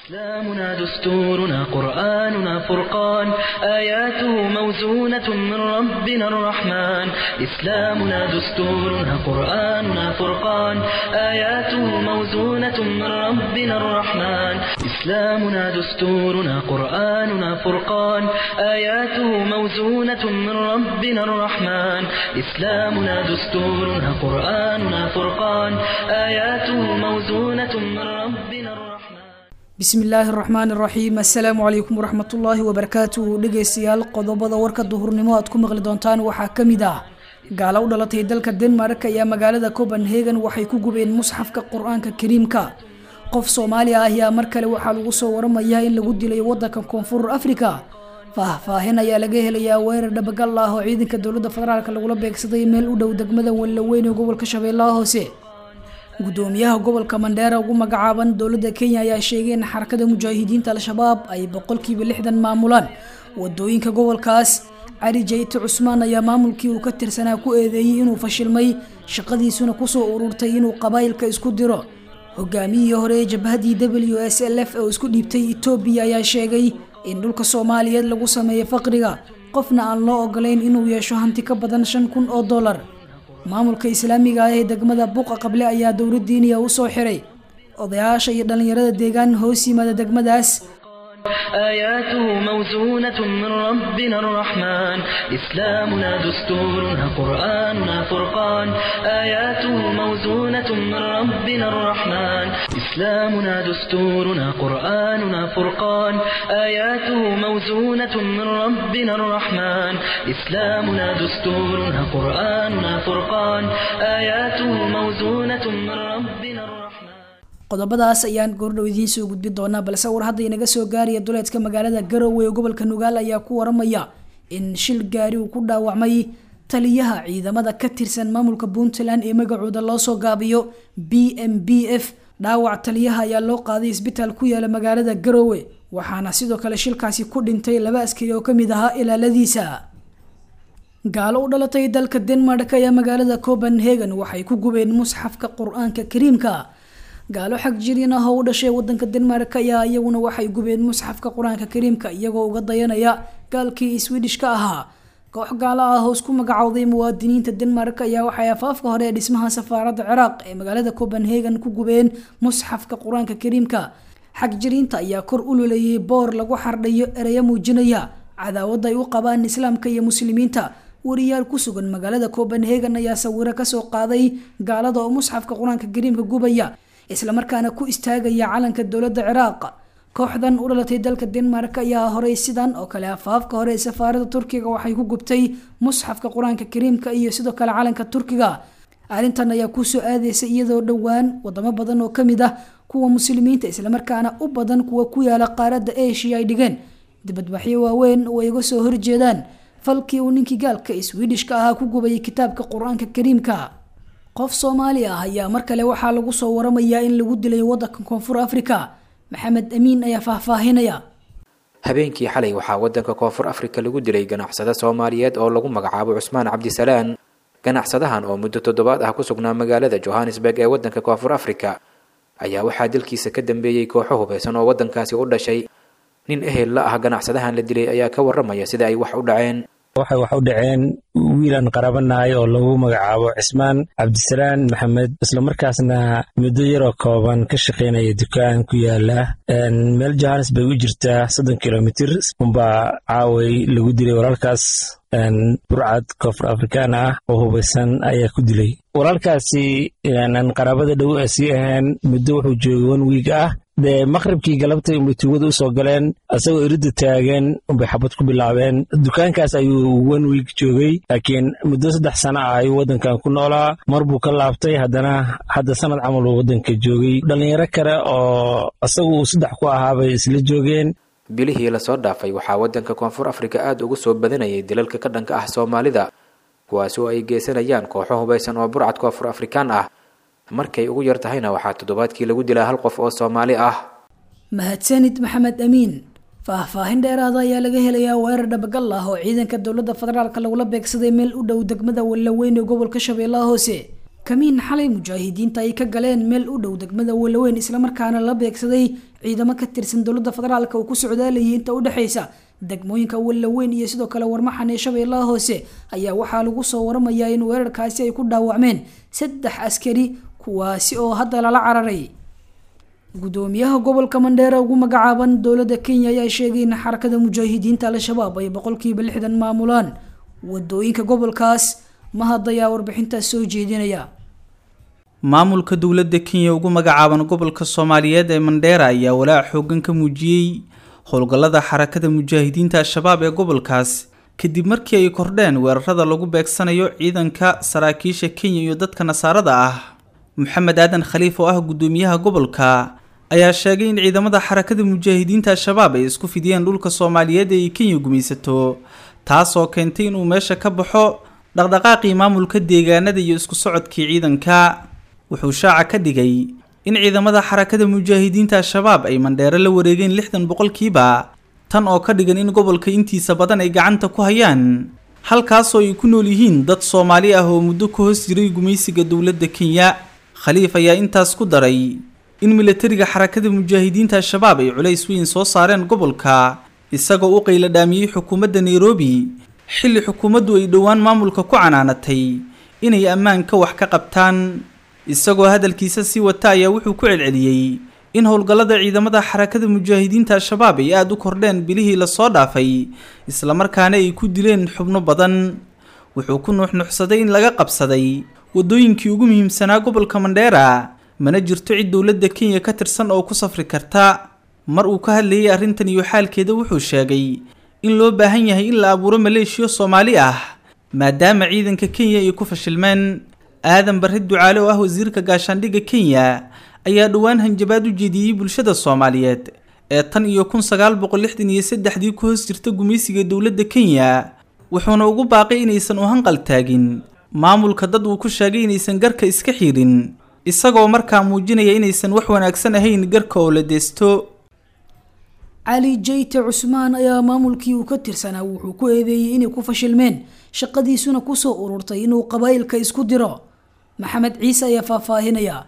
إسلامنا دستورنا قرآننا فرقان آياته موزونة من ربنا الرحمن إسلامنا دستورنا قرآننا فرقان آياته موزونة من ربنا الرحمن إسلامنا دستورنا قرآننا فرقان آياته موزونة من ربنا الرحمن إسلامنا دستورنا قرآننا فرقان آياته موزونة من ربنا الرحمن bismi illaahi araxmaan iraxiim assalaamu calaykum waraxmatullaahi wabarakaatuhu dhegeystayaal qodobada warka duhurnimo aad ku maqli doontaan waxaa ka mid ah gaalo u dhalatay dalka denmark ayaa magaalada copenhagen waxay ku gubeen musxafka qur-aanka kariimka qof soomaaliya ah ayaa mar kale waxaa lagu soo waramayaa in lagu dilay wadanka koonfur africa faahfaahin ayaa laga helayaa weerar dhabagal ah oo ciidanka dowladda federaalk lagula beegsaday meel u dhow degmada wallaweyn ee gobolka shabeellaha hoose gudoomiyaha gobolka mandheera ugu magacaaban dowladda kenya ayaa sheegay in xarakada mujaahidiinta al-shabaab ay boqolkiiba lixdan maamulaan wadooyinka gobolkaas cali jayte cusmaan ayaa maamulkii uu ka tirsanaa ku eedeeyey inuu fashilmay shaqadiisuna kusoo ururtay inuu qabaayilka isku diro hogaamiyihii hore ee jabhadii w s l f oo isku dhiibtay etoobiya ayaa sheegay in dhulka soomaaliyeed lagu sameeyo faqriga qofna aan loo ogolayn inuu yeesho hanti ka badan shan kun oo dollar maamulka islaamiga ah ee degmada buuqa qable ayaa dowladdiiniya u soo xiray odayaasha iyo dhallinyarada deegaan hoos yimaada degmadaas آياته موزونة من ربنا الرحمن إسلامنا دستورنا قرآننا فرقان آياته موزونة من ربنا الرحمن إسلامنا دستورنا قرآننا فرقان آياته موزونة من ربنا الرحمن إسلامنا دستورنا قرآننا فرقان آياته موزونة من ربنا الرحمن qodobadaas ayaan goordhow idiin soo gudbi doonaa balse war hadda inaga soo gaaraya duleedka magaalada garowe ee gobolka nugaal ayaa ku waramaya in shil gaari uu ku dhaawacmay taliyaha ciidamada ka tirsan maamulka puntland ee magacooda loo soo gaabiyo b m b f dhaawac taliyaha ayaa loo qaaday isbitaal ku yaala magaalada garowe waxaana sidoo kale shilkaasi ku dhintay laba askari oo kamid ahaa ilaaladiisa gaalo u dhalatay dalka denmark ayaa magaalada copenhagen waxay ku gubeen musxafka qur-aanka kariimka gaalo xag jirin ah oo u dhashay wadanka denmark ayaa iyaguna waxay gubeen musxafka qur-aanka kariimka iyagoo uga dayanaya gaalkii swedishka ahaa koox gaalo ah oo isku magacowday muwaadiniinta denmark ayaa waxay afaafka hore ee dhismaha safaaradda ciraaq ee magaalada copenhagen ku gubeen musxafka qur-aanka kariimka xag jiriinta ayaa kor u luleeyay boor lagu xardhayo ereyo muujinaya cadaawada ay u qabaan islaamka iyo muslimiinta wariyaal ku sugan magaalada copenhagen ayaa sawiro kasoo qaaday gaalada oo musxafka qur-aanka kariimka gubaya islamarkaana ku istaagaya calanka dowladda ciraaq kooxdan u dhalatay dalka denmark ayaa horay sidan oo kale afaafka hore ee safaarada turkiga waxay ku gubtay musxafka qur-aanka kariimka iyo sidoo kale calanka turkiga arrintan ayaa kusoo aadeysa iyadoo dhowaan wadamo badan oo kamid ah kuwa muslimiinta islamarkaana u badan kuwa ku yaala qaaradda asia ay dhigeen dibadbaxyo waaweyn oo ay uga soo horjeedaan falkii uu ninkii gaalka swedishka ahaa ku gubayay kitaabka qur-aanka kariimka qof soomaali ah ayaa mar kale waxaa lagu soo waramayaa in lagu dilay wadanka koonfur africa maxamed amiin ayaa faahfaahinaya habeenkii xalay waxaa wadanka koonfur afrika lagu dilay ganacsade soomaaliyeed oo lagu magacaabo cusmaan cabdisalaan ganacsadahan oo muddo toddobaad ah ku sugnaa magaalada johannesburg ee wadanka koonfur afrika ayaa waxaa dilkiisa ka dambeeyey kooxo hubeysan oo wadankaasi u dhashay nin ehel la ah ganacsadahan la dilay ayaa ka waramaya sida ay wax u dhaceen waxay wax u dhaceen wiilan qarabanahay oo lagu magacaabo cismaan cabdisalaan maxamed islamarkaasna muddo yaroo kooban ka shaqaynaya dukaan ku yaala meel johannesburg u jirtaa soddon kilomitr unbaa caaway lagu dilay walaalkaas burcad koonfur afrikaan ah oo hubaysan ayaa ku dilay walaalkaasi qaraabada dhow a sii ahayn muddo wuxuu joogay one wiig ah dee maqribkii galabtay unbay tuugada usoo galeen isagoo iridda taagan unbay xabad ku bilaabeen dukaankaas ayuu one wiig joogay laakiin muddo saddex sana ah ayuu waddankan ku noolaa mar buu ka laabtay haddana hadda sanad camal uu waddanka joogay dhallinyaro kale oo isagu uu saddex ku ahaabay isla joogeen bilihii lasoo dhaafay waxaa waddanka koonfur afrika aada ugu soo badanayay dilalka ka dhanka ah soomaalida kuwaasi oo ay geysanayaan kooxo hubaysan oo burcad koonfur afrikaan ah markay ugu yar tahayna waxaa toddobaadkii lagu dilaa hal qof oo soomaali ah mahadsanid maxamed amiin faahfaahin dheeraada ayaa laga helayaa weerar dhabagal ah oo ciidanka dowladda federaalk lagula beegsaday meel u dhow degmada wallaweyn ee gobolka shabeellaha hoose kamiin xalay mujaahidiinta ay ka galeen meel u dhow degmada walaweyn islamarkaana la beegsaday ciidamo ka tirsan dowladda federaalk oo ku socdaalayay inta u dhexaysa degmooyinka walaweyn iyo sidoo kale warmaxan ee shabeellaha hoose ayaa waxaa lagu soo waramayaa in weerarkaasi ay ku dhaawacmeen saddex askari kuwaasi oo hadda lala cararay gudoomiyaha gobolka mandheera ugu magacaaban dowladda kenya ayaa sheegay in xarakada mujaahidiinta al-shabaab ay boqolkiiba lixdan maamulaan wadooyinka gobolkaas mahad ayaa warbixintaas soo jeedinaya maamulka dowladda kenya ugu magacaaban gobolka soomaaliyeed ee mandheera ayaa walaac xoogan ka muujiyey howlgallada xarakada mujaahidiinta al-shabaab ee gobolkaas kadib markii ay kordheen weerarada lagu beegsanayo ciidanka saraakiisha kenya iyo dadka nasaarada ah maxamed aadan khaliif oo ah gudoomiyaha gobolka ayaa sheegay in ciidamada xarakada mujaahidiinta al-shabaab ay isku fidiyeen dhulka soomaaliyeed ee ay kenya gumaysato taasoo keentay inuu meesha ka baxo dhaqdhaqaaqii maamulka deegaanada iyo isku socodkii ciidanka wuxuu shaaca ka dhigay in ciidamada xarakada mujaahidiinta al-shabaab ay mandheero la wareegeen lixdan boqolkiiba tan oo ka dhigan in gobolka intiisa badan ay gacanta ku hayaan halkaasoo ay ku nool yihiin dad soomaali ah oo muddo ka hoos jiray gumaysiga dowladda kenya khaliif ayaa intaas ku daray in milatariga xarakada mujaahidiinta al-shabaab ay culays weyn soo saareen gobolka isagoo u qayla dhaamiyey xukuumadda nairobi xilli xukuumaddu ay dhowaan maamulka ku canaanatay inay ammaanka wax ka qabtaan isagoo hadalkiisa sii wata ayaa wuxuu ku celceliyey in howlgallada ciidamada xarakada mujaahidiinta al-shabaab ay aada u kordheen bilihii lasoo dhaafay islamarkaana ay ku dileen xubno badan wuxuu ku nuuxnuuxsaday in laga qabsaday waddooyinkii ugu muhiimsanaa gobolka mandheera mana jirto cid dowladda kenya ka tirsan oo ku safri karta mar uu ka hadlayay arrintan iyo xaalkeeda wuxuu sheegay in loo baahan yahay in la abuuro maleeshiyo soomaali ah maadaama ciidanka kenya ay ku fashilmeen aadan barre ducaale oo ah wasiirka gaashaandhigga kenya ayaa dhowaan hanjabaad u jeediyey bulshada soomaaliyeed ee tan iyo kun sagaal boqol lixdan iyo saddexdii ku hoos jirta gumaysiga dowladda kenya wuxuuna ugu baaqay inaysan u hanqal taagin maamulka dad uu ku sheegay inaysan garka iska xirin isagoo markaa muujinaya inaysan wax wanaagsan ahayn garka oo la deesto cali jayte cusmaan ayaa maamulkii uu ka tirsanaa wuxuu ku eedeeyey inay ku fashilmeen shaqadiisuna kusoo ururtay inuu qabaa'ilka isku diro maxamed ciise ayaa faahfaahinaya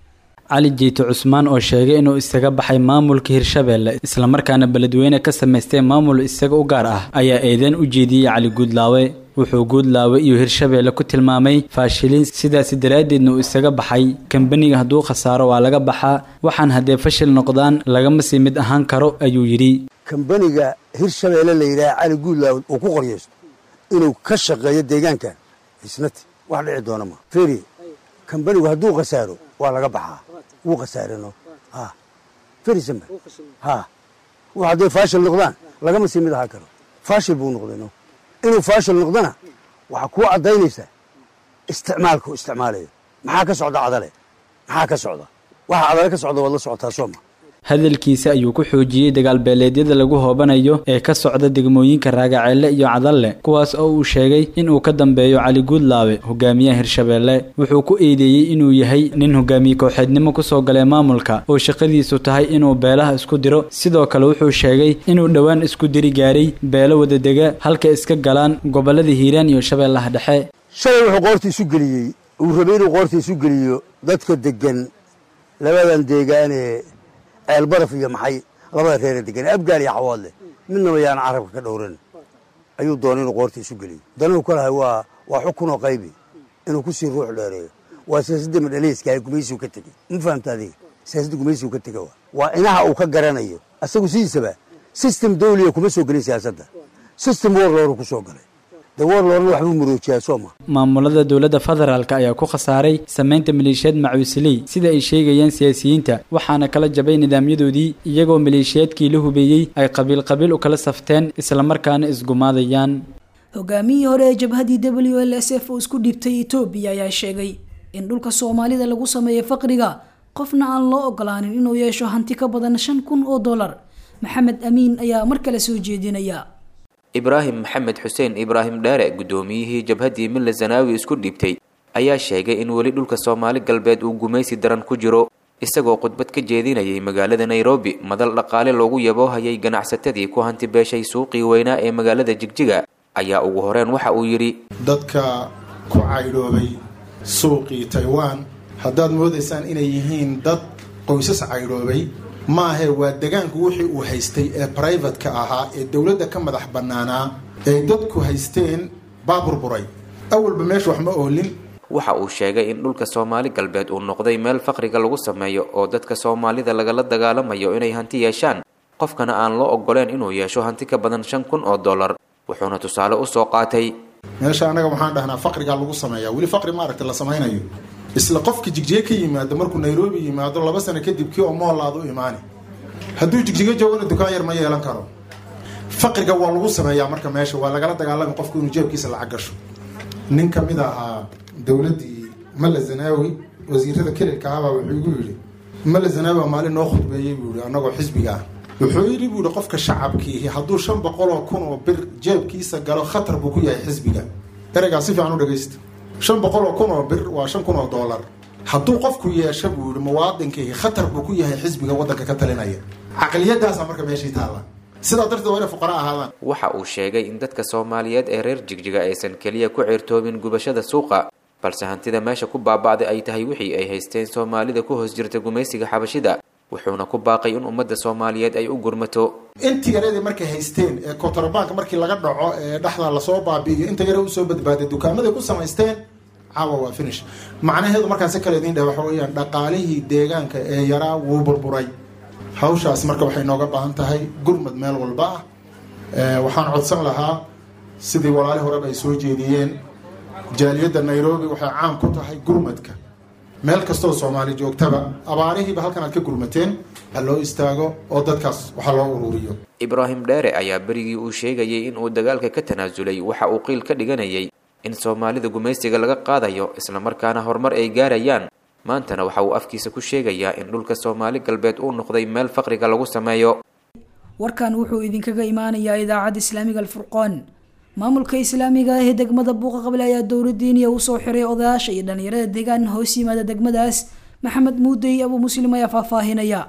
cali jiite cusmaan oo sheegay inuu isaga baxay maamulka hirshabeelle islamarkaana beledweyne ka samaystay maamul isaga u gaar ah ayaa eedeyn u jeediyey cali guudlaawe wuxuu guudlaawe iyo hirshabeelle ku tilmaamay faashiliin sidaasi daraaddeedna uu isaga baxay kambaniga hadduu khasaaro waa laga baxaa waxaan haddee fashil noqdaan lagama sii mid ahaan karo ayuu yidhi kambaniga hirshabeelle la yidhaha cali guudlaawe uu ku qoryaysto inuu ka shaqeeyo deegaankan isnati wax dhici doona ma feri kambanigu hadduu khasaaro waa laga baxaa wuu khasaareno ha ferisambe ha wax hadday faashil noqdaan lagama sii mid ahaan karo faashil buu noqdayno inuu faashil noqdana waxaa kuu caddaynaysaa isticmaalka u isticmaalayo maxaa ka socda cadale maxaa ka socda waxa cadale ka socda waad la socotaa sooma hadalkiisa ayuu ku xoojiyey dagaalbeeleedyada lagu hoobanayo ee ka socda degmooyinka raagaceelle iyo cadalle kuwaas oo uu sheegay inuu ka dambeeyo cali guudlaawe hogaamiyaha hirshabeelle wuxuu ku eedeeyey inuu yahay nin hogaamiye kooxeednimo kusoo galay maamulka oo shaqadiisu tahay inuu beelaha isku diro sidoo kale wuxuu sheegay inuu dhowaan isku diri gaaray beelo wadadega halka iska galaan gobolada hiiraan iyo shabeellaha dhexe shalay wuxuu qoorta isu geliyey uu rabay inuu qoorta isu geliyo dadka degan labadan deegaanee ceelbaraf iyo maxay labada reere degan abgaal iyo xawaadle midnaba yaana carabka ka dhowran ayuu doonay inuu qoorta isu geliyo danuhu ka lahay waa waa xukunoo qaybi inuu kusii ruux dheereeyo waa siyaasadda madhaleyska gumaysigu ka tegey ma fahamta adiga siyaasadda gumaysigu ka tega waa inaha uu ka garanayo asagu sidiisaba system dawliya kuma soo gelin siyaasadda system warlooru ku soo galay de warloorna waxbuu muroojiyaa sooma maamulada dowladda federaalk ayaa ku khasaaray samaynta maleeshiyaad macuusiley sida ay sheegayaan siyaasiyiinta waxaana kala jabay nidaamyadoodii iyagoo maleeshiyaadkii la hubeeyey ay qabiil qabiil u kala safteen islamarkaana isgumaadayaan hogaamiyihii hore ee jabhadii w l s f oo isku dhiibtay etoobiya ayaa sheegay in dhulka soomaalida lagu sameeyo faqriga qofna aan loo ogolaanin inuu yeesho hanti ka badan shan kun oo dollar maxamed amiin ayaa mar kale soo jeedinaya ibraahim maxamed xuseen ibraahim dheere guddoomiyihii jabhaddii milla zanaawi isku dhiibtay ayaa sheegay in weli dhulka soomaali galbeed uu gumaysi daran ku jiro isagoo khudbad ka jeedinayay magaalada nairobi madal dhaqaale loogu yaboohayay ganacsatadii ku hanti beeshay suuqii weynaa ee magaalada jigjiga ayaa ugu horeen waxa uu yidhi dadka ku caydhoobay suuqii taiwan haddaad moodaysaan inay yihiin dad qoysas caydhoobay maahe waa degaanku wixii uu haystay ee brivatka ahaa ee dowladda ka madax bannaanaa ay dadku haysteen baa burburay awalba meesha wax ma oolin waxa uu sheegay in dhulka soomaali galbeed uu noqday meel faqriga lagu sameeyo oo dadka soomaalida lagala dagaalamayo inay hanti yeeshaan qofkana aan loo ogoleen inuu yeesho hanti ka badan shan kun oo dollar wuxuuna tusaale usoo qaatay meesha annaga waxaan dhahnaa faqrigaa lagu sameeyaa weli faqri maaragta la samaynayo isla qofka jigjiga ka yimaado markuu nairobi yimaado laba sano kadib kii oo moolaad u imaani hadduu jigjiga joogana dukaan yar ma yeelan karo faqriga waa lagu sameeyaa marka meesha waa lagala dagaalami qofku inuu jeebkiisa lacag gasho nin ka mid ahaa dowladdii mala zanaawi wasiirada kelilka ahabaa wuxuu igu yidhi mala zanaawi baa maalin noo khudbeeyey buu yihi annagoo xisbiga ah wuxuu yidhi buu yihi qofka shacabkiihi hadduu shan boqol oo kun oo bir jeebkiisa galo khatar buu ku yahay xisbiga ereygaa si fiican u dhagaysta shan boqol oo kun oo bir waa shan kun oo dollar hadduu qofku yeesho buu yihi muwaadinkiihi khatar buu ku yahay xisbiga waddanka ka talinaya caqliyadaasaa marka meeshii taalla sidaa darteed waa inay fuqara ahaadaan waxa uu sheegay in dadka soomaaliyeed ee reer jigjiga aysan keliya ku ceertoobin gubashada suuqa balse hantida meesha ku baaba'day ay tahay wixii ay haysteen soomaalida ku hoos jirta gumaysiga xabashida wuxuuna ku baaqay in ummadda soomaaliyeed ay u gurmato intii yareedii markay haysteen ee kontrabank markii laga dhaco ee dhexda lasoo baabi'iyo inta yare usoo badbaaday dukaamaday ku samaysteen caawa waa finish macnaheedu markaan si kale idiin dheh waxa weeyaan dhaqaalihii deegaanka ee yaraa wuu burburay hawshaas marka waxay nooga baahan tahay gurmad meel walba ah waxaan codsan lahaa sidii walaali horeba ay soo jeediyeen jaaliyadda nairobi waxay caan ku tahay gurmadka meel kastoo soomaali joogtaba abaarihiiba halkan aad ka gurmateen ha loo istaago oo dadkaas waxa loo ururiyo ibraahim dheere ayaa berigii uu sheegayay in uu dagaalka ka tanaasulay waxa uu qiil ka dhiganayay in soomaalida gumaysiga laga qaadayo islamarkaana horumar ay gaarayaan maantana waxa uu afkiisa ku sheegayaa in dhulka soomaali galbeed uu noqday meel faqriga lagu sameeyo warkan wuxuu idinkaga imaanayaa idaacadda islaamiga alfurqaan maamulka islaamiga ah ee degmada buuqa qable ayaa dowladiiniya usoo xiray odayaasha iyo dhalinyarada deegaan hoos yimaada degmadaas maxamed muudey abuu muslim ayaa faahfaahinaya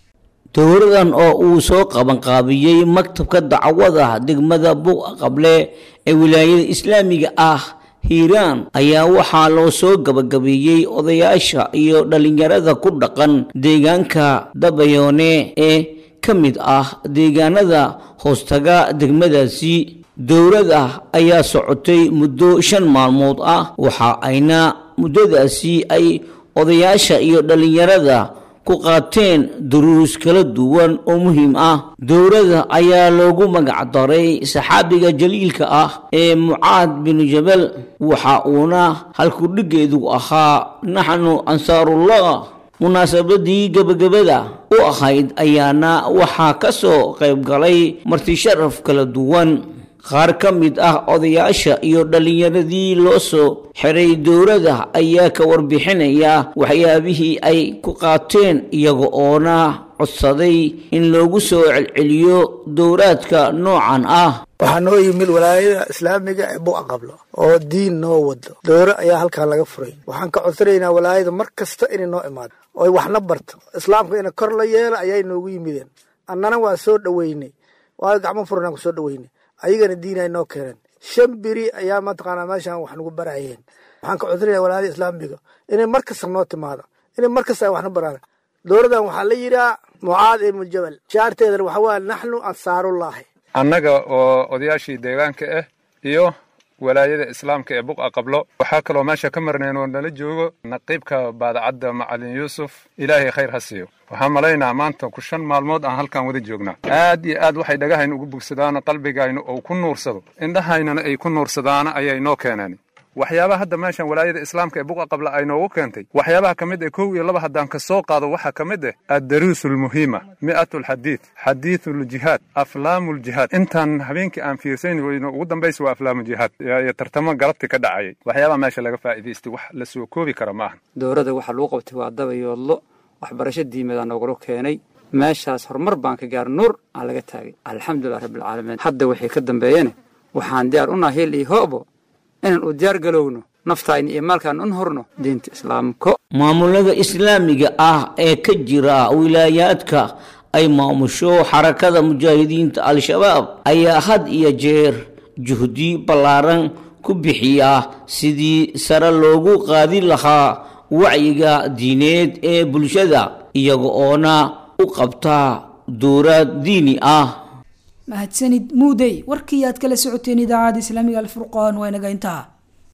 dowladan oo uu soo qabanqaabiyey maktabka dacwada degmada buuqa qable ee wilaayada islaamiga ah hiiraan ayaa waxaa loo soo gabagabeeyey odayaasha iyo dhalinyarada ku dhaqan deegaanka dabayoone ee ka mid ah deegaanada hoostaga degmadaasi dowladda ayaa socotay muddo shan maalmood ah waxa ayna muddadaasi ay odayaasha iyo dhalinyarada ku qaateen duruus kala duwan oo muhiim ah dowladda ayaa loogu magac daray saxaabiga jaliilka ah ee mucaad binu jabal waxa uuna halkudhigeedu ahaa naxnu ansaarullah munaasabadii gebagabada u ahayd ayaana waxaa ka soo qayb galay martisharaf kala duwan qaar ka mid ah odayaasha iyo dhallinyaradii loo soo xiray dowladda ayaa ka warbixinaya waxyaabihii ay ku qaateen iyaga oona codsaday in loogu soo celceliyo dowlaadka noocan ah waxaa noo yimid walaayada islaamiga ee bu'a qablo oo diin noo wado dowro ayaa halkaa laga furay waxaan ka codsanaynaa walaayada mar kasta inay noo imaado oy waxna barto islaamka ina kor la yeela ayay noogu yimideen annana waa soo dhoweynay waayo gacmo furanaan ku soo dhoweynay ayagana diin ay noo keeneen shan beri ayaa mataqaanaa meeshaan wax nagu barayeen waxaan ka codsanaya walaayada islaamiga inay mar kasta noo timaado inay mar kasta ay waxna baraan dowladan waxaa la yidhaha mucaad ibnu jabal shaarteedana waxaa waa naxnu ansaarullaahi annaga oo odayaashii deegaanka ah iyo walaayada islaamka ee buqa qablo waxaa kaloo meesha ka marnayn oo nala joogo naqiibka baadacadda macalin yuusuf ilaahay khayr ha siiyo waxaan malaynaa maanta ku shan maalmood aan halkan wada joognaa aad iyo aad waxay dhagahayna ugu bogsadaano qalbigayna oo ku nuursado indhahaynana ay ku nuursadaana ayay noo keeneen waxyaabaha hadda meeshan walaayada islaamka ee buqa qabla ay noogu keentay waxyaabaha ka mid ah kow iyo laba haddaan ka soo qaado waxaa ka mid ah addaruus almuhiima mi'atu alxadiid xadiidu ljihaad aflaamu ljihaad intaan habeenkii aan fiirsayn weyno ugu dambaysa waa aflaamu jihaad iyo tartamo galabti ka dhacayay waxyaabaha meesha laga faa'iidaystay wax la soo koobi kara maaha dowladda waxaa lagu qabtay waa dabayoodlo waxbarasho diimadaa noogula keenay meeshaas horumar baan ka gaar nuur aan laga taagay alxamdulilah rabbilcaalamiin hadda waxay ka dambeeyeen waxaan diyaar u nahay hil iyo hoobo inaan u diyaar galowno naftayna iyo maalkaan un horno diinta islaamko maamulada islaamiga ah ee ka jira wilaayaadka ay maamusho xarakada mujaahidiinta al-shabaab ayaa had iyo jeer juhdi ballaaran ku bixiya sidii sare loogu qaadi lahaa wacyiga diineed ee bulshada iyaga oona u qabta dowrad diini ah mahadsanid muudey warkii aad kala socoteen idaacadda islaamiga alfurqaan waa inaga intaa